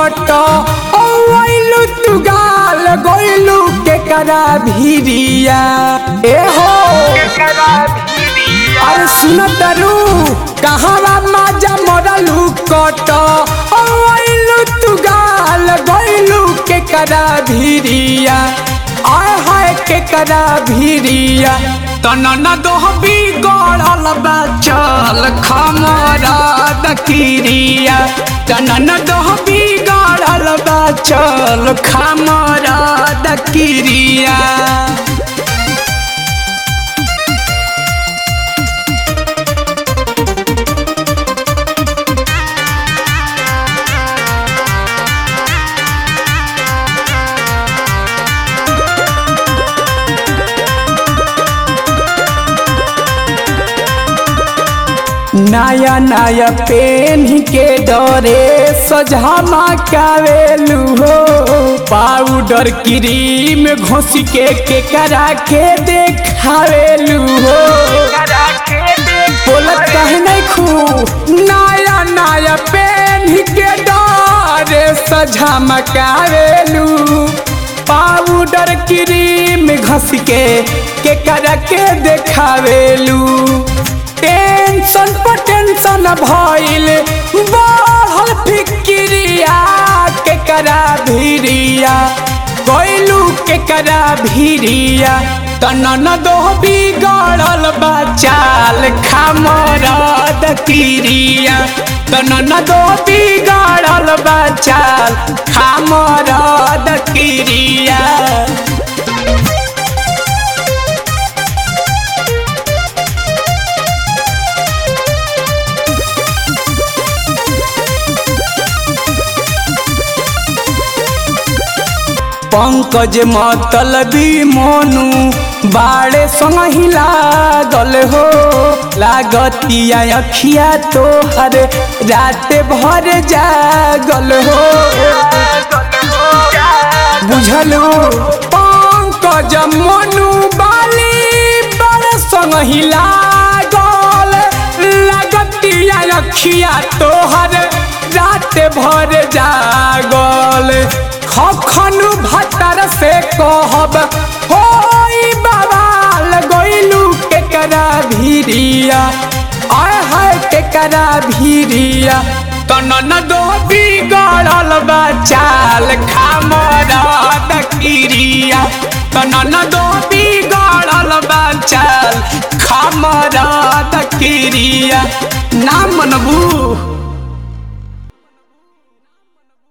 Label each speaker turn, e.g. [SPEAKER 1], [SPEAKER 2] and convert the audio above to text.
[SPEAKER 1] कट ओ आइलू तू गाल गइलू के करा भिरिया ए हो अरे सुन तरू कहवा माजा मरलू कट ओ आइलू तू गाल गइलू के करा भिरिया आय हाय के करा भिरिया तनन दोहबी गड़ल बा चल खमरा दकिरिया तनन दोहबी गड़ल बा चल खमरा दकिरिया नया नया पेन के डरे सजामा कावेलू हो पाउडर क्रीम घोस के के करा के देखावेलू हो बोलत कहे नहीं खू नया नया पेन के डरे सजामा कावेलू पाउडर क्रीम घस के के करा के देखावेलू टेंशन पर टेंशन भइल बढ़ल फिक्रिया के करा भिरिया गइलू के करा भिरिया तनन दो बिगड़ल बचाल खामरद किरिया तनन दो बिगड़ल बचाल खामरद किरिया पंकज मतलबी मोनू बाड़े संग हिला दल हो लागतिया अखिया तोहर रात भर जागल हो बुझलू पंकज मोनू बाली बाड़े संग हिला गल लागतिया अखिया तोहर रात भर जागल खखनु भतर से कहब होई बवाल गइलू के करा भिरिया आय हाय के करा भिरिया तनन दो बिगड़ल बचाल खामरद किरिया तनन दो बिगड़ल बचाल खामरद किरिया ना मनबू